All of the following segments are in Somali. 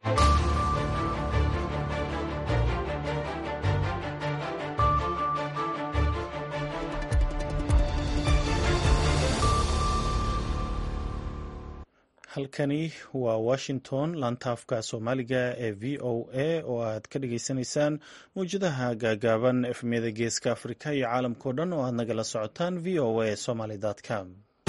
halkani waa washington laantaafka soomaaliga ee v o a oo aad ka dhagaysanaysaan mawjadaha gaagaaban efmiyada geeska afrika iyo caalamkao dhan oo aad nagala socotaan v o a somaly com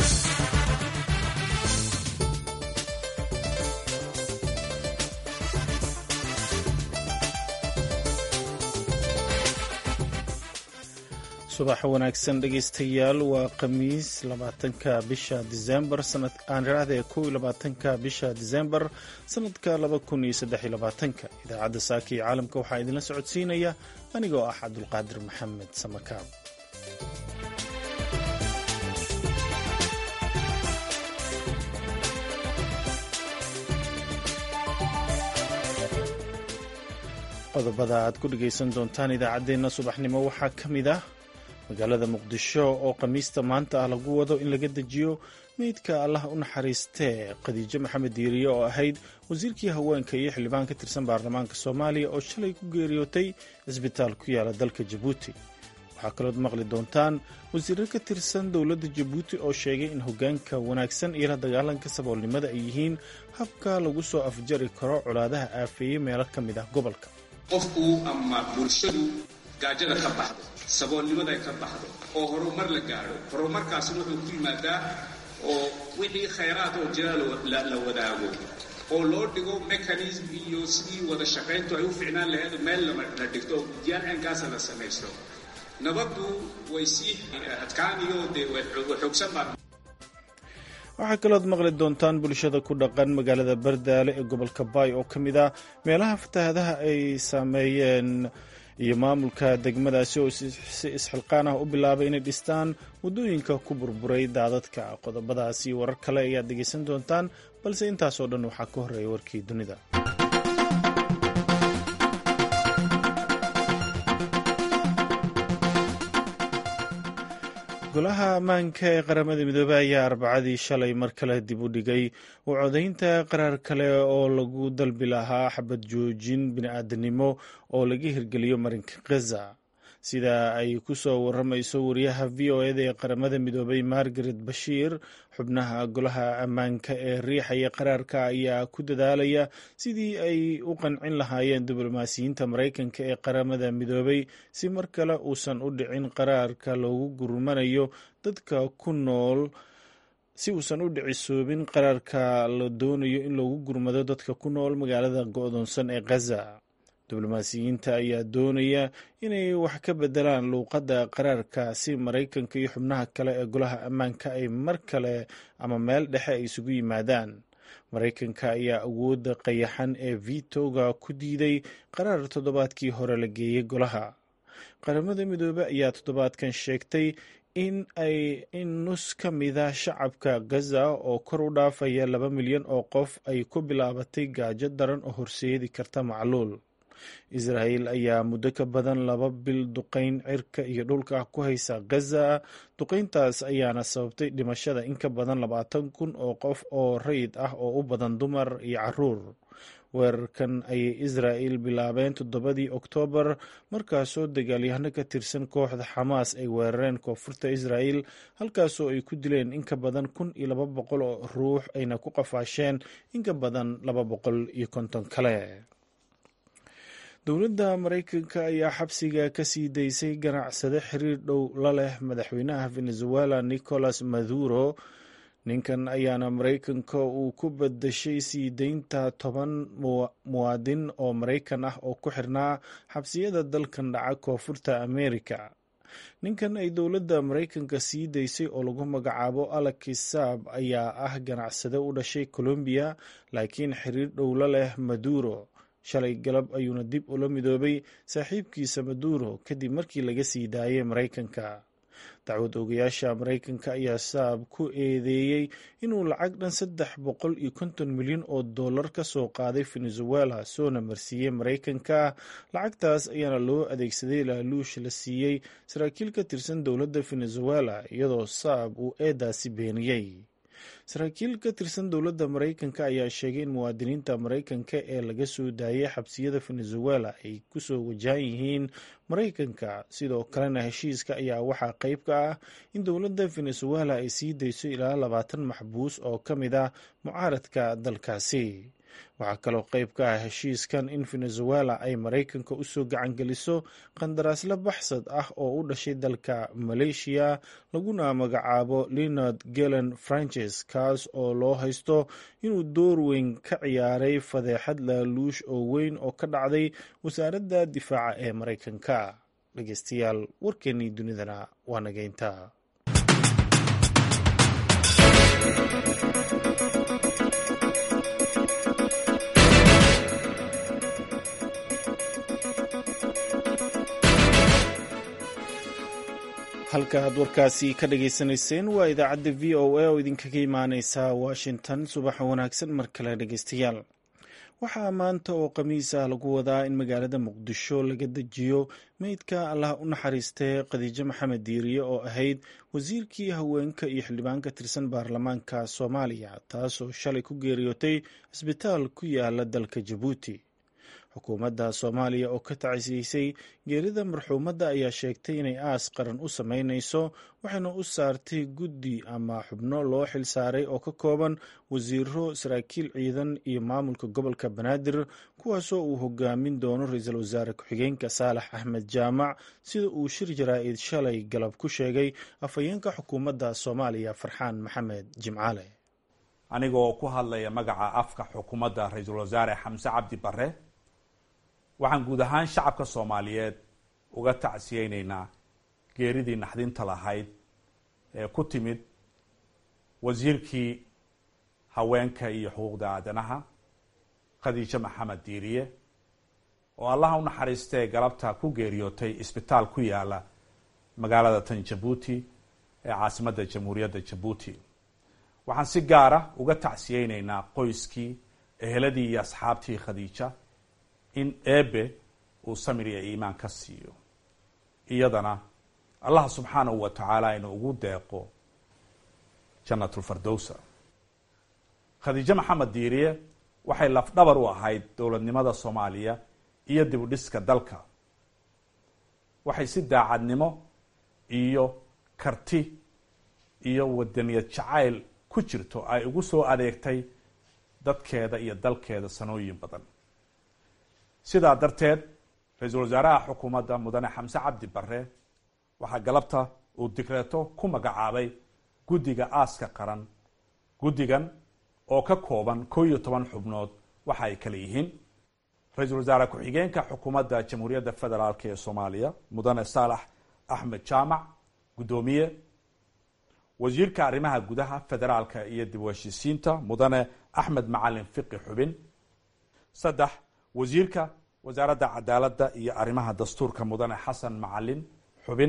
subax wanaagsan dhegeystayaal waa khamiis labaatanka bisha disembar aaniraahda kow iyo labaatanka bisha disembar sanadka laba kun iyo saddex iyo labaatanka idaacadda saaka iyo caalamka waxaa idinla socodsiinaya anigoo ah cabdulqaadir maxamed samakaab qodobada aad ku dhegaysan doontaan idaacaddeenna subaxnimo waxaa ka mid ah magaalada muqdisho oo khamiista maanta ah lagu wado in laga dejiyo meydka allah u naxariistee khadiijo maxamed diiriye oo ahayd wasiirkii haweenka iyo xildhibaan ka tirsan baarlamaanka soomaaliya oo shalay ku geeriyootay cisbitaal ku yaala dalka jabuuti waxaa kalood maqli doontaan wasiirro ka tirsan dowladda jabuuti oo sheegay in hoggaanka wanaagsan iyo la dagaalanka saboolnimada ay yihiin habka lagu soo afjari karo colaadaha aafeeyey meelo ka mid ah gobolka qofku ama bulshadu gaajada ka baxdo saboolnimada ay ka baxdo oo horumar la gaadho horumarkaasna wuxuu ku yimaadaa oo wixii khayraad oo jira la wadaago oo loo dhigo mechanism iyo sidii wada shaqayntu ay u ficnaan lahayd meel la dhigto oo guddiyaal caynkaasa la samaysto nabaddu way sii adkaaniyo dee way xoogsan baa waxaa kalood maqli doontaan bulshada ku dhaqan magaalada bardaale ee gobolka baay oo ka mid ah meelaha fatahaadaha ay saameeyeen iyo maamulka degmadaasi oo si isxilqaan ah u bilaabay inay dhistaan waddooyinka ku burburay daadadka qodobadaas iyo warar kale ayaad dhegaysan doontaan balse intaasoo dhan waxaa ka horreeya warkii dunida golaha ammaanka ee qaramada midoobey ayaa arbacadii shalay mar kale dib u dhigay u codaynta qaraar kale oo lagu dalbi lahaa xabad joojin bini-aadanimo oo laga hirgeliyo marinka khaza sida ay ku soo waramayso wariyaha v o eda ee qaramada midoobey margaret bashiir xubnaha golaha ammaanka ee riixaya qaraarka ayaa ku dadaalaya sidii ay u qancin lahaayeen diblomaasiyiinta maraykanka ee qaramada midoobey si mar kale uusan u dhicin qaraarka loogu gurmanayo dadka ku nool si uusan u dhicisoobin qaraarka la doonayo in loogu gurmado dadka ku nool magaalada go-doonsan ee khaza diblomaasiyiinta ayaa doonaya inay wax ka bedelaan luuqadda qaraarka si maraykanka iyo xubnaha kale ee golaha ammaanka ay mar kale ama meel dhexe ay isugu yimaadaan maraykanka ayaa awoodda qayaxan ee vitoga ku diiday qaraar toddobaadkii hore la geeyey golaha qaramada midoobe ayaa toddobaadkan sheegtay in ay in nus ka mida shacabka gaza oo kor u dhaafaya laba milyan oo qof ay ku bilaabatay gaajo daran oo horseedi karta macluul israa'el ayaa muddo ka badan laba bil duqayn cirka iyo dhulka ku haysa gaza duqayntaas ayaana sababtay dhimashada in ka badan labaatan kun oo qof oo rayid ah oo u badan dumar iyo caruur weerarkan ayay israa'el bilaabeen toddobadii oktoobar markaasoo dagaalyahano ka tirsan kooxda xamaas ay weerareen koonfurta israa'el halkaasoo ay ku dileen in ka badan kun iyo laba boqol oo ruux ayna ku qafaasheen in ka badan laba boqol iyo konton kale dowladda maraykanka ayaa xabsiga ka sii daysay ganacsade xiriir dhow la leh madaxweynaha venezuela nicolas maduro ninkan ayaana maraykanka uu ku badashay sii deynta toban muwaadin oo maraykan ah oo ku xirnaa xabsiyada dalkan dhaca koonfurta amerika ninkan ay dowladda maraykanka sii daysay oo lagu magacaabo alexis saab ayaa ah ganacsade u dhashay colombiya laakiin xiriir dhow la leh maduro shalay galab ayuuna dib ula midoobay saaxiibkiisa maduro kadib markii laga sii daayay maraykanka dacwad ogayaasha maraykanka ayaa saab ku eedeeyey inuu lacag dhan saddex boqol iyo konton milyan oo dollar ka soo qaaday venezuela soona marsiiyey maraykanka lacagtaas ayaana loo adeegsaday laaluush la siiyey saraakiil ka tirsan dowladda venezuela iyadoo saab uu eedaasi beeniyey saraakiil ka tirsan dowladda maraykanka ayaa sheegay in muwaadiniinta maraykanka ee laga soo daayay xabsiyada venezuela ay kusoo wajahan yihiin maraykanka sidoo kalena heshiiska ayaa waxaa qayb ka ah in dowladda venezuela ay sii dayso ilaa labaatan maxbuus oo ka mid ah mucaaradka dalkaasi waxaa kaloo qayb ka ah heshiiskan in venezuela ay maraykanka usoo gacangeliso qandaraasla baxsad ah oo u dhashay dalka maleeshiya laguna magacaabo leonard gelen frances kaas oo loo haysto inuu door weyn ka ciyaaray fadeexad laaluush oo weyn oo ka dhacday wasaaradda difaaca ee maraykanka dhegeystayaal warkeenii dunidana waa nageynta halka aad warkaasi ka dhageysanayseen waa idaacadda v o a oo idinkaga imaaneysa washington subaxa wanaagsan mar kale dhegeystayaal waxaa maanta oo khamiis ah lagu wadaa in magaalada muqdisho laga dejiyo meydka allah u naxariistay khadiijo maxamed diiriye oo ahayd wasiirkii haweenka iyo xildhibaan ka tirsan baarlamaanka soomaaliya taasoo shalay ku geeriyootay cisbitaal ku yaala dalka jabuuti xukuumadda soomaaliya oo ka tacsiyeysay geerida marxuumadda ayaa sheegtay inay aas qaran u sameyneyso waxayna u saartay guddi ama xubno loo xil saaray oo ka kooban wasiiro saraakiil ciidan iyo maamulka gobolka banaadir kuwaasoo uu hogaamin doono ra-iisul wasaare ku-xigeenka saalax axmed jaamac sida uu shir jaraa-id shalay galab ku sheegay afhayeenka xukuumadda soomaaliya farxaan maxamed jimcaale anigoo ku hadlaya magaca afka xukuumadda ra-iisul wasaare xamse cabdi bare waxaan guud ahaan shacabka soomaaliyeed uga tacsiyeyneynaa geeridii naxdinta lahayd ee ku timid wasiirkii haweenka iyo xuquuqda aadanaha khadiijo maxamed diiriye oo allaha u naxariistee galabta ku geeriyootay isbitaal ku yaala magaalada tan jabuuti ee caasimadda jamhuuriyadda jabuuti waxaan si gaara uga tacsiyeyneynaa qoyskii eheladii iyo asxaabtii khadiija in eebe uu samir iyo iimaan ka siiyo iyadana allah subxaanahu wa tacaala inuu ugu deeqo janatulfardowsa khadiijo maxamed diiriye waxay lafdhabar u ahayd dowladnimada soomaaliya iyo dib u dhiska dalka waxay si daacadnimo iyo karti iyo wadaniyad jacayl ku jirto ay ugu soo adeegtay dadkeeda iyo dalkeeda sanooyin badan sidaa darteed ra-iisul wasaaraha xukuumadda mudane xamse cabdi bare waxaa galabta uu digreeto ku magacaabay guddiga aaska qaran guddigan oo ka kooban koo iyo toban xubnood waxa ay kale yihiin ra-iisul wasaare ku-xigeenka xukuumadda jamhuuriyadda federaalk ee soomaaliya mudane saalax axmed jaamac guddoomiye wasiirka arrimaha gudaha federaalka iyo dib u heshiisiinta mudane axmed macalin fiqi xubin saddex wasiirka wasaaradda cadaaladda iyo arrimaha dastuurka mudane xasan macalin xubin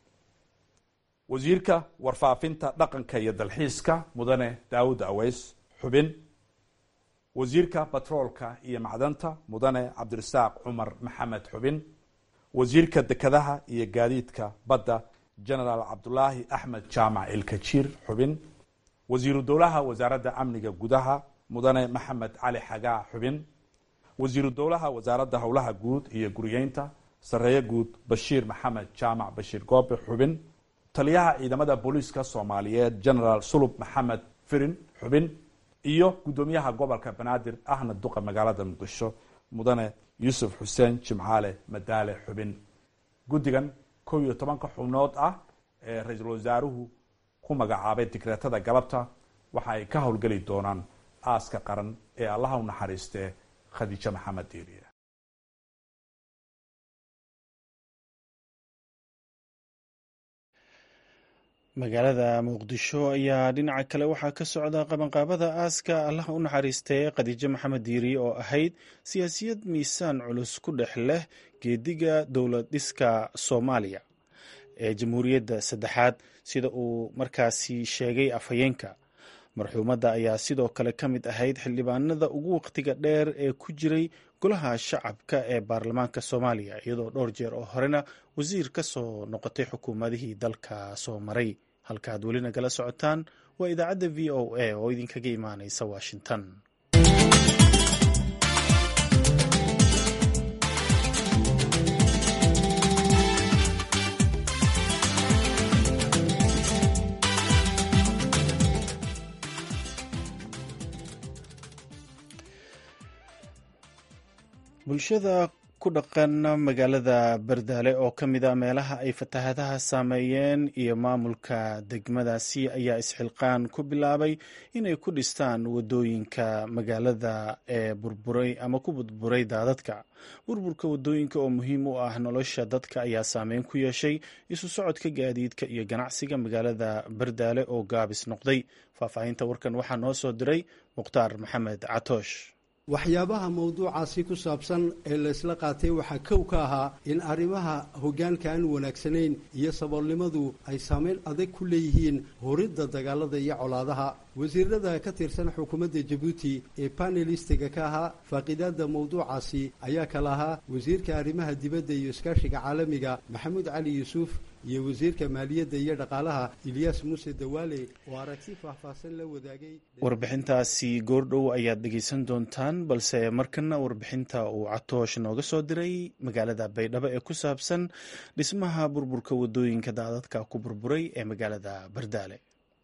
wasiirka warfaafinta dhaqanka iyo dalxiiska mudane daawud aweys xubin wasiirka batroolka iyo macdanta mudane cabdirasaaq cumar maxamed xubin wasiirka dekedaha iyo gaadiidka badda genaraal cabdulaahi axmed jaamac ilkajiir xubin wasiiru dowlaha wasaaradda amniga gudaha mudane maxamed cali xagaa xubin wasiiru dowlaha wasaaradda howlaha guud iyo guriyeynta sareeye guud bashiir maxamed jaamac bashiir goobe xubin taliyaha ciidamada booliiska soomaaliyeed genaraal sulub maxamed firin xubin iyo guddoomiyaha gobolka banaadir ahna duqa magaalada muqdisho mudane yuusuf xuseen jimcaale madaale xubin guddigan kow iyo tobanka xubnood ah ee ra-iisul wasaaruhu ku magacaabay digreetada galabta waxa ay ka howlgeli doonaan aaska qaran ee allaha u naxariistee khadiijo maxamed diiriye magaalada muqdisho ayaa dhinaca kale waxaa ka socda qabanqaabada aaska allah u naxariistay khadiijo maxamed diiriye oo ahayd siyaasiyad miisaan culus ku dhex leh geediga dowlad dhiska soomaaliya ee jamhuuriyadda saddexaad sida uu markaasi sheegay afhayeenka marxuumadda ayaa sidoo kale ka mid ahayd xildhibaanada ugu waqtiga dheer ee ku jiray golaha shacabka ee baarlamaanka soomaaliya iyadoo dhowr jeer oo horena wasiir ka soo noqotay xukuumadihii dalka soo maray halkaaad weli nagala socotaan waa idaacadda v o a oo idinkaga imaanaysa washington bulshada ku dhaqan magaalada bardaale oo ka mid a meelaha ay fatahaadaha saameeyeen iyo maamulka degmadaasi ayaa isxilqaan ku bilaabay inay ku dhistaan wadooyinka magaalada ee burburay ama ku burburay daadadka burburka wadooyinka oo muhiim u ah nolosha dadka ayaa saameyn ku yeeshay isu socodka gaadiidka iyo ganacsiga magaalada bardaale oo gaabis noqday faahfaahinta warkan waxaa noo soo diray mukhtaar maxamed catoosh waxyaabaha mawduucaasi ku saabsan ee laysla qaatay waxaa kow ka ahaa in arrimaha hoggaanka aan wanaagsanayn iyo saboolnimadu ay saameyn adag ku leeyihiin horidda dagaalada iyo colaadaha wasiirada ka tirsan xukuumadda jabuuti ee panelistiga ka ahaa faaqidaada mawduucaasi ayaa kala ahaa wasiirka arrimaha dibadda iyo iskaashiga caalamiga maxamuud cali yuusuf iyo wasiirka maaliyadda iyo dhaqaalaha ilyaas muuse dawaale oo aragti faahfaahsan la wadaagay warbixintaasi goordhow ayaad dhegeysan doontaan balse markana warbixinta uu catoosh nooga soo diray magaalada baydhabo ee ku saabsan dhismaha burburka wadooyinka daadadka ku burburay ee magaalada bardaale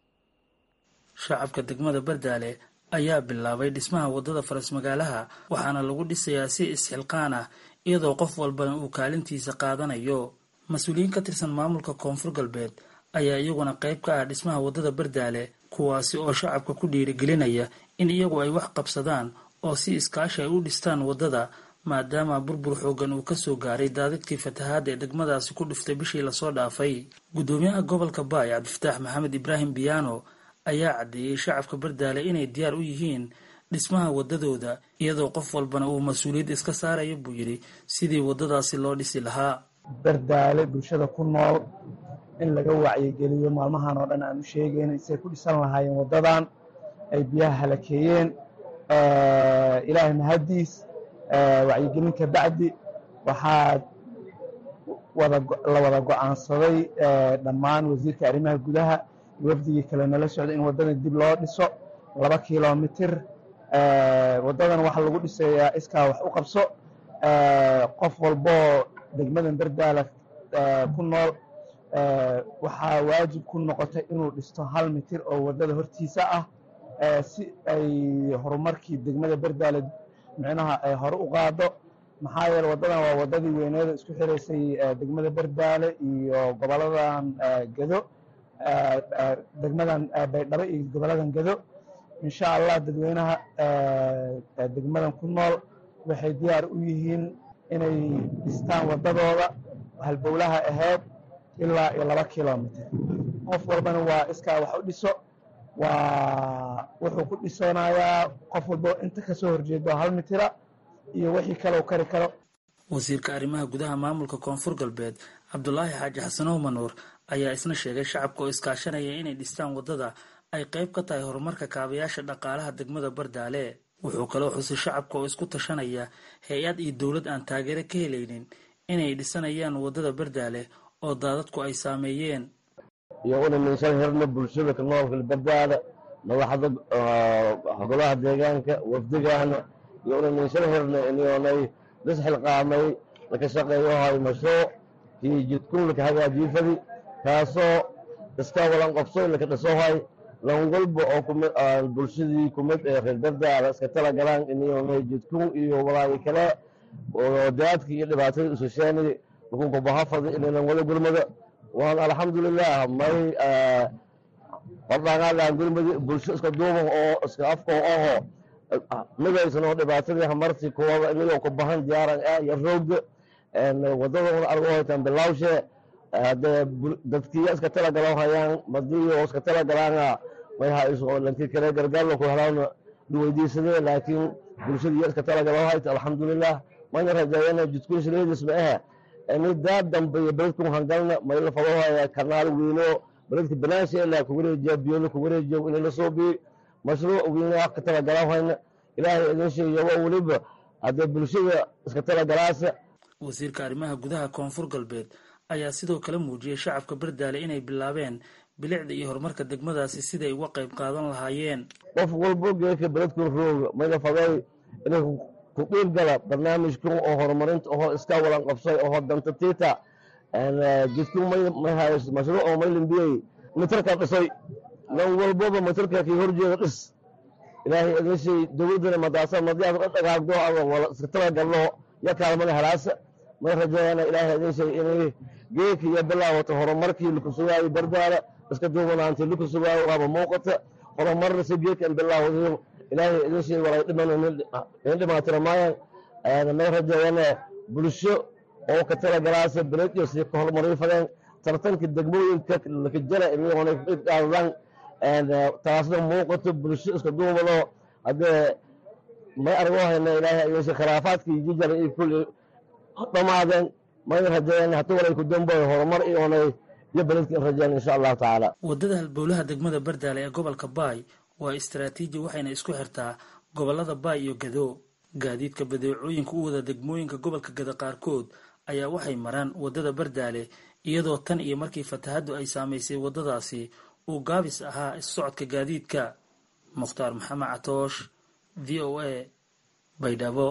shacabka degmada bardaale ayaa bilaabay dhismaha wadada faras magaalaha waxaana lagu dhisayaa si isxilqaan ah iyadoo qof walbana uu kaalintiisa qaadanayo mas-uuliyiin ka tirsan maamulka koonfur galbeed ayaa iyaguna qayb ka ah dhismaha wadada bardaale kuwaasi oo shacabka ku dhiirigelinaya in iyagu ay wax qabsadaan oo si iskaashi ay u dhistaan wadada maadaama burbur xoogan uu kasoo gaaray daadadkii fatahaadda ee degmadaasi ku dhiftay bishii lasoo dhaafay guddoomiyaha gobolka baay cabdifataax maxamed ibraahim biyaano ayaa caddeeyey shacabka bardaale inay diyaar u yihiin dhismaha wadadooda iyadoo qof walbana uu mas-uuliyad iska saaraya buu yidhi sidii wadadaasi loo dhisi lahaa bardaale bulshada ku nool in laga wacyigeliyo maalmahan oo dhan aan u sheegayna say ku dhisan lahaayeen waddadan ay biyaha halakeeyeen ilaahay mahaddiis wacyigelin ka bacdi waxaa la wada go'aansaday dhammaan wasiirka arrimaha gudaha wafdigii kale nala socda in waddadan dib loo dhiso laba kilomitir waddadan waxaa lagu dhisayaa iskaa wax u qabso qof walboo degmadan bardaala ku nool waxaa waajib ku noqotay inuu dhisto hal mitir oo waddada hortiisa ah si ay horumarkii degmada bardaale micnaha ay hore u qaado maxaa yeele waddadan waa waddadii weyneeda isku xiraysay degmada bardaale iyo goboladan gedo degmadan baydhabo iyo goboladan gedo insha allah dadweynaha degmadan ku nool waxay diyaar u yihiin inay dhistaan waddadooda halbowlaha ahayd ilaa iyo laba kilomitir qof walbana waa iskaa wax u dhiso waa wuxuu ku dhisanayaa qof walbo inta kasoo horjeedo hal mitira iyo wixii kale u kari karo wasiirka arrimaha gudaha maamulka koonfur galbeed cabdulaahi xaaji xasanow manuur ayaa isna sheegay shacabka oo iskaashanaya inay dhistaan waddada ay qayb ka tahay horumarka kaabayaasha dhaqaalaha degmada bardaale wuxuu kaloo xusay shacabka oo isku tashanaya hay-ad iyo dowlad aan taageero ka helaynin inay dhisanayaan waddada bardaale oo daadadku ay saameeyeen iyo una minshan hirna bulshada ka noolka bardaale madaxda golaha deegaanka wafdigaana iyo una minshan hirna inyoonay dhis xilqaamay laka shaqeeyohay mashruuc kii jidkun laka hagaajiifadi kaasoo iska walan qobsoy laka dhisohay lan walba oo kumid bulshadii kumid ee reer bardaala iska tala galaan inyoonay jidkun iyo walaagi kale oo daadka iyo dhibaatada isusheeni lakunka bahafada inaynan wada gurmada waan alxamdulilah may hordhaangaadhaan gurmadi bulsho iska duuban oo iska afka oho midaysan oo dhibaatadii hamarti kuwada inagoo ku bahan diyaaran ah iyo roogda wadada argo hoytaan bilawshe hadee dadkiya iska tala galan hayaan madiyo iska tala galaana may hayso lanki kale gargaarna ku helaana duweydiisadee laakiin bulshadiiya iska tala galan hayta alxamdulilah mayna rajaayana jidkun shileedis ma ahe ini daa dambe iyo beledkun hangalna mayla fadahaya kanaal weyno beledka banaanshe ilaa ku wareejiya biyona ku wareejiyo inay la soo biyi mashruuc weyna ka tala galan hayna ilaahay idin sheegayo weliba haddee bulshada iska tala galaasa wasiirka arrimaha gudaha koonfur galbeed ayaa sidoo kale muujiyey shacabka bardaale inay bilaabeen bilicda iyo horumarka degmadaasi siday uga qayb qaadan lahaayeen qof walbo geedka beledku rooga mayna faday inay ku dhiirgala barnaamijkan oo horumarinta oo iska walan qabsay oo danta tiita jidku mashruuc oo maylambiyey mitarka dhisay nan walboba mitarka kii horjeeda dhis ilaahay idin dowladdana madaasa madiyaas la dhagaagdo ama wala iska talagalno ya kaalmana halaasa may rajeeyana ilaahay idin shay inay geedka iyo bilaawato horumarkii laku sugaayo bardaala iska duubanaantii laku sugaayo waaba muuqata horumarna si geedka in bilaawado ilaahay idin shay walay dhiman in dhimaatira maayan may rajeeyana bulsho oo ka talagalaasa beledyo si ka horumarin fadeen tartanka degmooyinka lakajara inayoona qaadadaan taasna muuqato bulsho iska duubado haddee may argo hayna ilaahay ayeshe khilaafaadkii jijara iyo kulli dhammaadeen may rajeeyeen hata walay ku damboy horumar iyoonay iyo beledka in rajeen insha allahu tacaala waddada halbowlaha degmada bardaale ee gobolka baay waa istaraatiiji waxayna isku xirtaa gobollada baay iyo gado gaadiidka badeecooyinka u wada degmooyinka gobolka gado qaarkood ayaa waxay maraan waddada bardaale iyadoo tan iyo markii fatahaddu ay saamaysay waddadaasi uu gaabis ahaa issocodka gaadiidka mukhtaar maxamed catoosh v o a baydhabo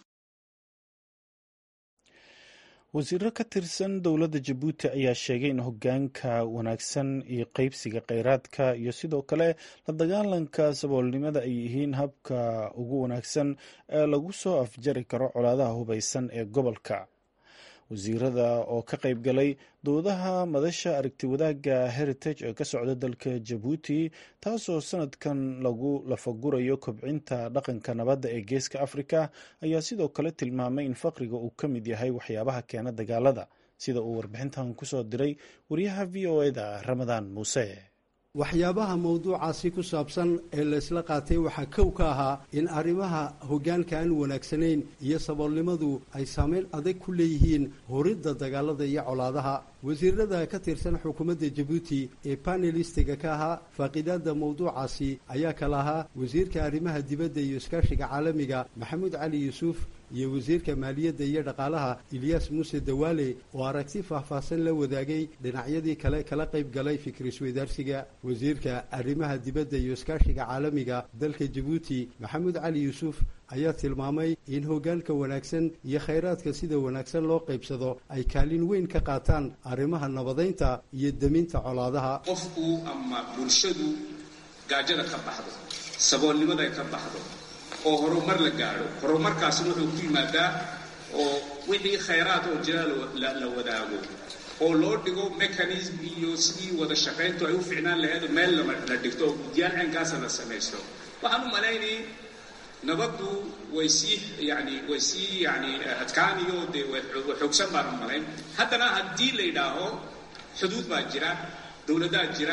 wasiiro ka tirsan dowladda jabuuti ayaa sheegay in hogaanka wanaagsan iyo qeybsiga kheyraadka iyo sidoo kale la dagaalanka saboolnimada ay yihiin habka ugu wanaagsan ee lagu soo afjari karo colaadaha hubeysan ee gobolka wasiirada oo ka qayb galay doodaha madasha aragti wadaagga heritage ee ka socda dalka jabuuti taasoo sanadkan lagu lafagurayo kobcinta dhaqanka nabadda ee geeska afrika ayaa sidoo kale tilmaamay in faqriga uu ka mid yahay waxyaabaha keena dagaalada sida uu warbixintan kusoo diray wariyaha v o eda ramadaan muuse waxyaabaha mawduucaasi ku saabsan ee laysla qaatay waxaa kow ka ahaa in arrimaha hoggaanka aan wanaagsanayn iyo saboolnimadu ay saameyn adag ku leeyihiin horidda dagaalada iyo colaadaha wasiirada ka tirsan xukuumadda jabuuti ee panelistiga ka ahaa faaqidaadda mawduucaasi ayaa kala ahaa wasiirka arrimaha dibadda iyo iskaashiga caalamiga maxamuud cali yuusuf iyo wasiirka maaliyadda iyo dhaqaalaha ilyaas muuse dawaale oo aragti faahfaahsan la wadaagay dhinacyadii kale kala qayb galay fikrisweydaarsiga wasiirka arrimaha dibadda iyo iskaashiga caalamiga dalka jabuuti maxamuud cali yuusuf ayaa tilmaamay in hoggaanka wanaagsan iyo khayraadka sida wanaagsan loo qaybsado ay kaalin weyn ka qaataan arrimaha nabadaynta iyo deminta colaadaha qofku ama bulshadu gaajada ka baxdo saboolnimada ay ka baxdo oo horumar la gaadho horumarkaasna wuxuu ku yimaadaa oo wixii khayraad oo jira la wadaago oo loo dhigo mechanism iyo sidii wada shaqayntu ay u ficnaan laheed meel la dhigto oo guddiyaal caynkaasa la samaysto waxaan u malaynay nabaddu way sii yani way sii yani adkaaniyo dee way xoogsan baan u malayn haddana haddii la yidhaaho xuduud baa jira dowladaha jira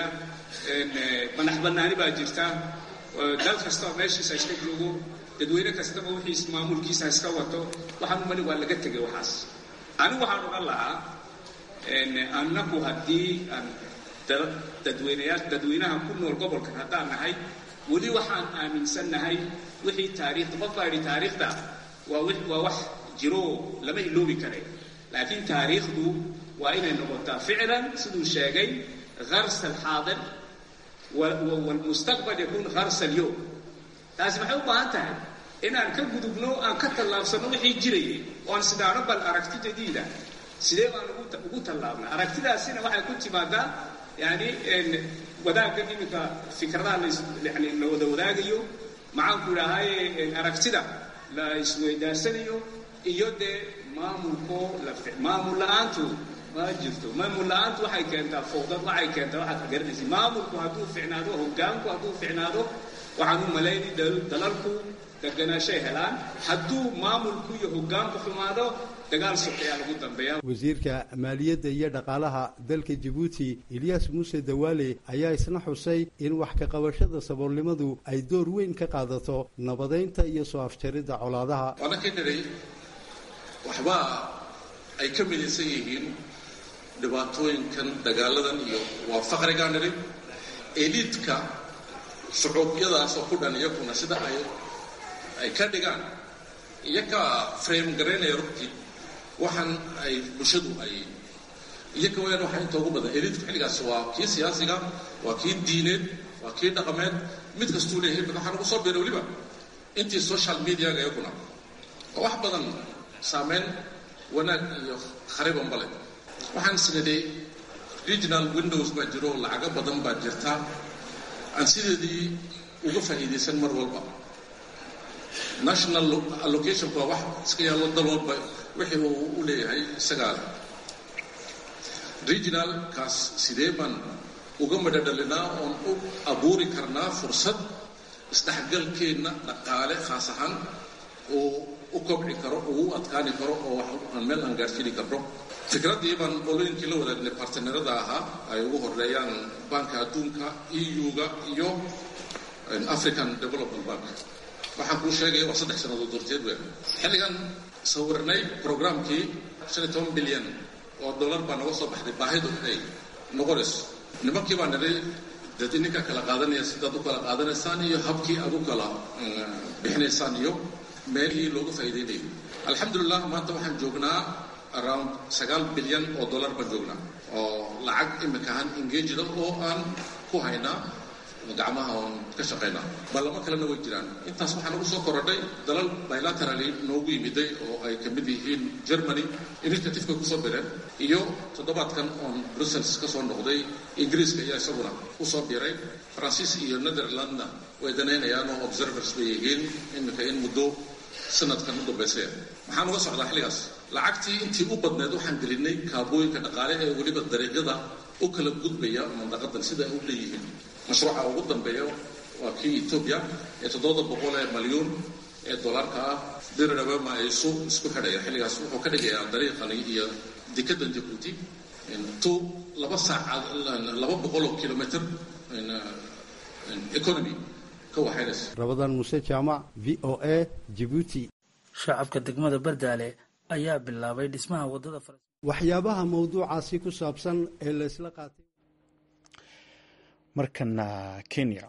madax bannaani baa jirta dal kastaba meeshiisa iska joogo dadweyne kastaba wixiis maamulkiisa iska wato waxaan u malin waa laga tegay waxaas anigu waxaan odhan lahaa annaku haddii aan dadweynayaal dadweynaha ku nool gobolkan haddaan nahay weli waxaan aaminsannahay wixii taariikhda qof baa yidhi taariikhda waa waa wax jiro lama iloobi kare laakiin taariikhdu waa inay noqotaa ficlan siduu sheegay harsa alxaadir walmustaqbal yakuun harsa alyowm taasi maxay u baahan tahay inaan ka gudubno aan ka tallaabsanno wixii jirayay oan sidaano bal aragti jadiida sidee baan ugu tallaabna aragtidaasina waxay ku timaadaa yani wadaaggan iminka fikradaha yani la wada wadaagayo maxaanku idhaahaye aragtida la isweydaarsanayo iyo dee maamulko maamul la-aantu ma jirto maamul la-aantu waxay keentaa fowdad waxay keentaa waxaad garanaysa maamulku hadduu ficnaado hogaanku hadduu ficnaado waxaan u malaynay dalalku deganaashay helaan hadduu maamulku iyo hogaanku xumaado dagaal sokeyaa lagu dambeeya wasiirka maaliyadda iyo dhaqaalaha dalka jabuuti ilyaas muuse dawaale ayaa isna xusay in wax ka qabashada saboolnimadu ay door weyn ka qaadato nabadaynta iyo soo afjaridda colaadaha waana ka niray waxba ay ka midaysan yihiin dhibaatooyinkan dagaaladan iyo waa faqrigaa niri eliidka shucuubyadaas oo ku dhan iyakuna sida ay ay ka dhigaan iyaka frame garaynaya rugtii waxaan ay bulshadu ay iyaga wayaan waxaa inta ugu badan eliidku xilligaas waa kii siyaasiga waa kii diineed waa kii dhaqameed mid kastuu leeyahay waxaa nagu soo biiray weliba intii social mediaga iyaguna oo wax badan saameyn wanaag iyo kharibanba leh waxaan isnidhay regional windows baa jiro oo lacago badan baa jirta aan sideedii uga faa'iidaysan mar walba national allocationku waa wax iska yaallo dal walba wixii uu u leeyahay isagaa regionalkaas sidee baan uga madhadhalinaa oon u abuuri karnaa fursad isdhexgalkeenna dhaqaale khaas ahaan uu u kobci karo uu u adkaani karo oo wax aan meel aan gaadhsiini karno fikraddii baan qolooyinkii la wadaagnay bartnerada ahaa ay ugu horeeyaan banka adduunka eu-ga iyo african development bank waxaan kuu sheegaya waa saddex sannadood horteed we xilligan sawirnay programkii shan iyo toban bilyan oo dollar baa naga soo baxday baahidu inay noqonayso nimankii baa nidhay dad ininka kala qaadanaya sidaad u kala qaadanaysaan iyo habkii aad u kala bixinaysaan iyo meelihii looga faa'iidaynayo alxamdulilah maanta waxaan joognaa around sagaal bilyan oo dollar baan joognaa oo lacag imika ahaan engageda oo aan ku haynaa gacmaha oon ka shaqaynaa ballamo kalena way jiraan intaas waxaa nagu soo korodhay dalal bilaterally noogu yimiday oo ay ka mid yihiin germany initiativeka kusoo bireen iyo toddobaadkan oon brussels ka soo noqday ingiriiska ayaa isaguna kusoo biray faransiis iyo netherlandna way danaynayaan oo observers bay yihiin iminka in muddo sanadkan u dambaysaya maxaan uga socdaa xilligaas lacagtii intii u badneed waxaan gelinay kaabooyinka dhaqaale ee weliba dariiqyada u kala gudbaya mandaqadan sida ay u leeyihiin mashruuca ugu dambeeya waa kii etoobiya ee toddoba boqol ee malyuun ee dollarka ah dirirabama ay isu isku xidhaya xilligaas wuxuu ka dhigayaa dariiqani iyo dekadan jabuuti to laba saacad laba boqol oo kilomitr economy ka waxaynaysa rabadan muuse jaamac v o a jibuuti shacabka degmada bardaale ayaa bilaabay dhismaha wadada waxyaabaha mawduucaasi ku saabsan ee la isla qaatay markana kenya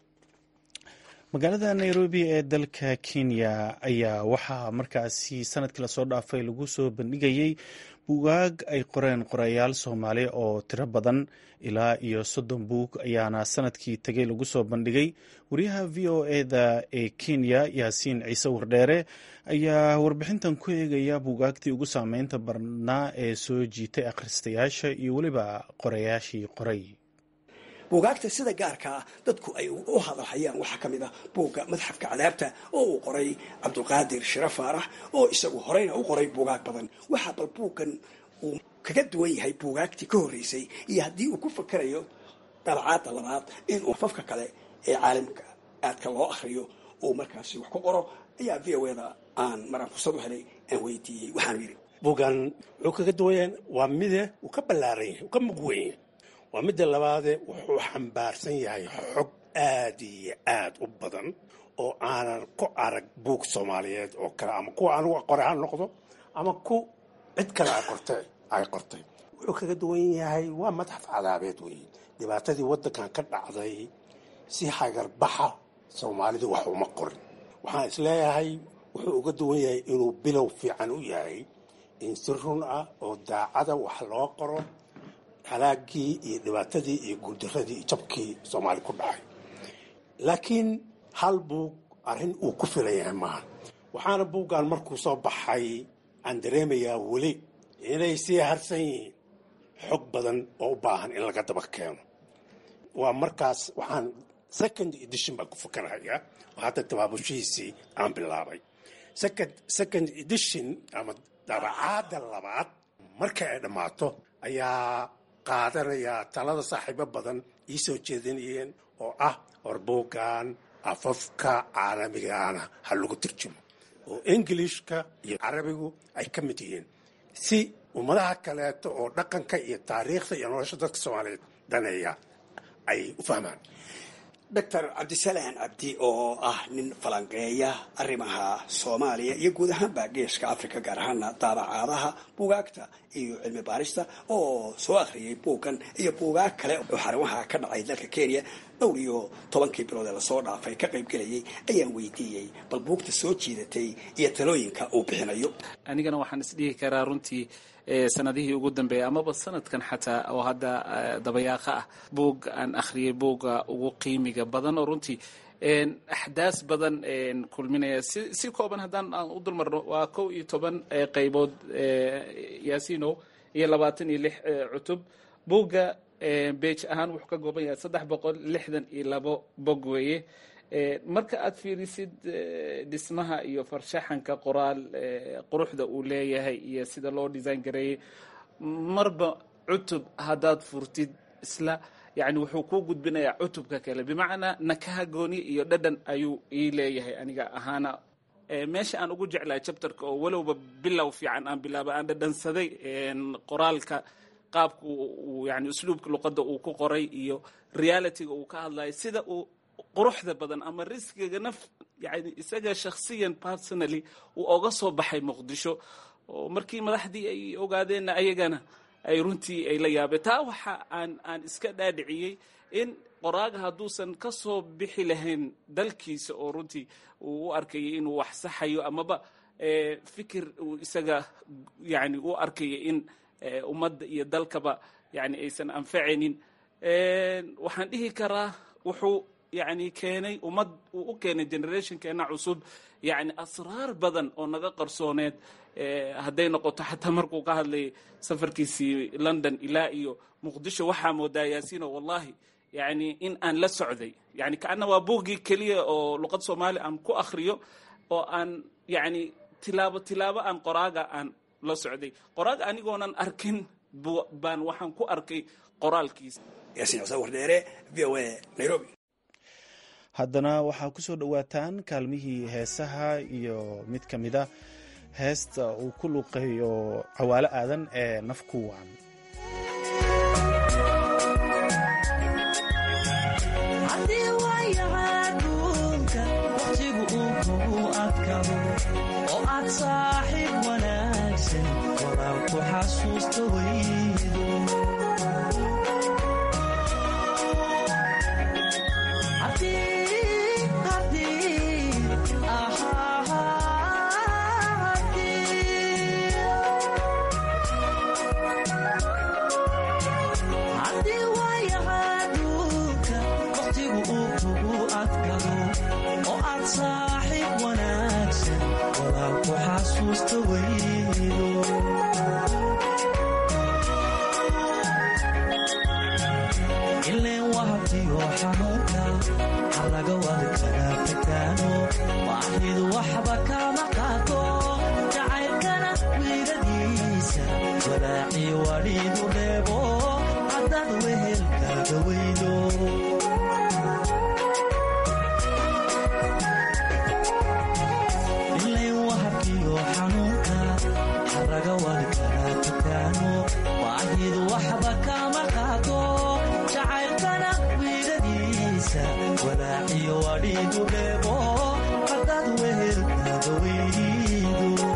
magaalada nairobi ee dalka kenya ayaa waxaa markaasi sanadkii lasoo dhaafay lagu soo bandhigayey buugaag ay qoreen qorayaal soomaali oo tiro badan ilaa iyo soddon buug ayaana sanadkii tegay lagu soo bandhigay wariyaha v o eda ee kenya yaasiin ciise wardheere ayaa warbixintan ku eegaya buugaagtii ugu saameynta badnaa ee soo jiitay akhristayaasha iyo weliba qorayaashii qoray buugaagta sida gaarka ah dadku ay u hadalhayaan waxaa ka mid ah buugga madxafka cadaabta oo uu qoray cabdulqaadir shira faarax oo isagu horeyna u qoray buugaag badan waxaa bal buuggan uu kaga duwan yahay buugaagtii ka horreysay iyo haddii uu ku fakarayo dabacaadda labaad inuu afafka kale ee caalamka aadka loo akhriyo uu markaasi wax ku qoro ayaa v o eda aan maraan fursad u helay aan weydiiyey waxaan yidhi buuggan wuxuu kaga duwan yahay waa mide uu ka ballaaran yahay uu ka muqwen yahay waa midda labaade wuxuu xambaarsan yahay xog aad iyo aad u badan oo aanan ku arag buug soomaaliyeed oo kale ama kuwa anugu qoray ha noqdo ama ku cid kale ay qortay ay qortay wuxuu kaga duwan yahay waa madxaf cadaabeed weeye dhibaatadii waddankan ka dhacday si hagarbaxa soomaalidu wax uma qorin waxaan isleeyahay wuxuu uga duwan yahay inuu bilow fiican u yahay in si run ah oo daacada wax loo qoro halaagii iyo dhibaatadii iyo guuldaradii iyo jabkii soomaali ku dhacay laakiin hal buug arrin uu ku filan yahay maaha waxaana buuggan markuu soo baxay aan dareemayaa weli inay sii harsan yihiin xog badan oo u baahan in laga daba keeno waa markaas waxaan second edition baan ku fakarahayaa oo hadda tabaabushihiisii aan bilaabay second edition ama dabacaadda labaad marka ay dhammaato ayaa qaadanayaa talada saaxiibo badan ii soo jeedinayeen oo ah horbuuggan afafka caalamigaana ha lagu turjumo oo ingilishka iyo carabigu ay ka mid yihiin si ummadaha kaleeto oo dhaqanka iyo taariikhda iyo nolosha dadka soomaaliyeed daneeya ay u fahmaan doctor cabdisalaan cabdi oo ah nin falanqeeya arrimaha soomaaliya iyo guud ahaanba geeska africa gaar ahaana daabacaadaha buugaagta iyo cilmi baarista oo soo akhriyay buuggan iyo buugaag kale oo xarumaha ka dhacay dalka kenya dhowr iyo tobankii bilood ee lasoo dhaafay ka qayb gelayay ayaan weydiiyey bal buugta soo jiidatay iyo talooyinka uu bixinayo anigana waxaan isdhihi karaa runtii sanadihii ugu dambeeyay amaba sanadkan xataa oo hadda dabayaaqa ah buug aan akhriyay buugga ugu qiimiga badan oo runtii axdaas badan kulminaya si si kooban haddaan aan u dulmarno waa kow iyo toban qaybood yaasino iyo labaatan iyo lix cutub buugga beej ahaan wuxuu ka kooban yahay saddex boqol lixdan iyo labo bog weeye marka aad fiirisid dhismaha iyo farshaxanka qoraal quruxda uu leeyahay iyo sida loo design gareeyey marba cutub haddaad furtid isla yani wuxuu kuu gudbinayaa cutubka kale bimacnaa nakaha gooni iyo dhadhan ayuu ii leeyahay aniga ahaana meesha aan ugu jeclahay chapterka oo walowba bilow fiican aan bilaaba aan dhadhansaday qoraalka qaabka yani usluubka luqadda uu ku qoray iyo realityga uu ka hadlayo sida uu quruxda badan ama riskiga naf yani isaga shakhsiyan personally uu oga soo baxay muqdisho oo markii madaxdii ay ogaadeenna ayagana ay runtii ay la yaabeen taa waxa aan aan iska dhaadhiciyey in qoraaga hadduusan ka soo bixi lahayn dalkiisa oo runtii uu u arkayay inuu wax saxayo amaba fikir uu isaga yani u arkaya in ummadda iyo dalkaba yani aysan anfacaynin waxaan dhihi karaa wuxuu yani keenay ummad uu u keenay generationkeena cusub yani asraar badan oo naga qarsooneed hadday noqoto xataa markuu ka hadlayay safarkiisii london ilaa iyo muqdisho waxaa moodaa yaasino wallahi yani in aan la socday yani kaana waa buuggii keliya oo luqad soomaali aan ku akriyo oo aan yani tilaabo tilaabo aan qoraaga aan la socday qoraaga anigoonan arkin baan waxaan ku arkay qoraalkiisa yaasiin xuseen wardheere v o a nairobi haddana waxaa ku soo dhowaataan kaalmihii heesaha iyo mid ka mida heesta uu ku luqeeyo cawaalo aadan ee nafku wacan haddii waayahaduunka waqtigu uu kugu adkado oo aad saaxiib wanaagsan walaal ku xasuusta weydo ileen wahabtiyo xanuunka halaga wadi karaa fakaano waaxidu waxba kama qaato jacaylkana wiiladiisa walaaci wadhiidu dheebo haddaad wehelkaaga weydo ileen wahabkiyo xanuunka halaga wadi karaa fakaano waaxidu waxba kama qaato jacaylkana wiiladiisa walaaciyo wadhiidu dheebo haddaad wehelkaaga weydo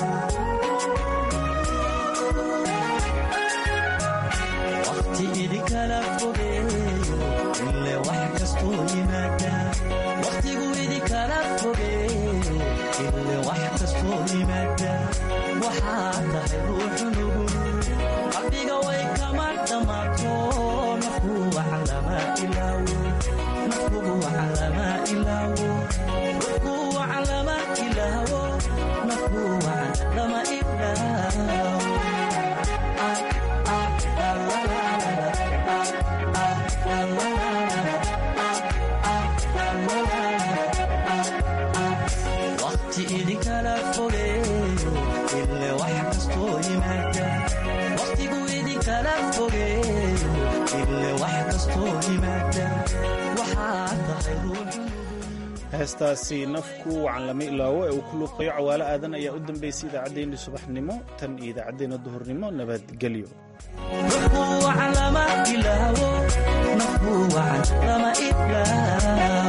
waqti idinkala fogeeyo ile wax kastoo yimaada waqtigu idinkala fogeeyo ile wax kastoo yimaada waxaa tahay ruuxu nugul qalbiga way kama dhammaato nafku waxa lama ilaawo nafkugu waxa lama ilaawo nafku waxa lama ilaawo nafku waxa lama ilaawo waqti idinkala fogeeyo ile wax kastoo yimaada waqtigu idinkala fogeeyo ile wax kastoo yimaada waxaa tahay ruuxu heestaasi nafku wacan lama ilaawo ee uu ku luuqayo cawaalo aadan ayaa u dambaysay idaacaddeenni subaxnimo tan iyo idaacaddeenna duhurnimo nabadgelyo nafku waxa lama ilaawo nafku waxa lama ilaawo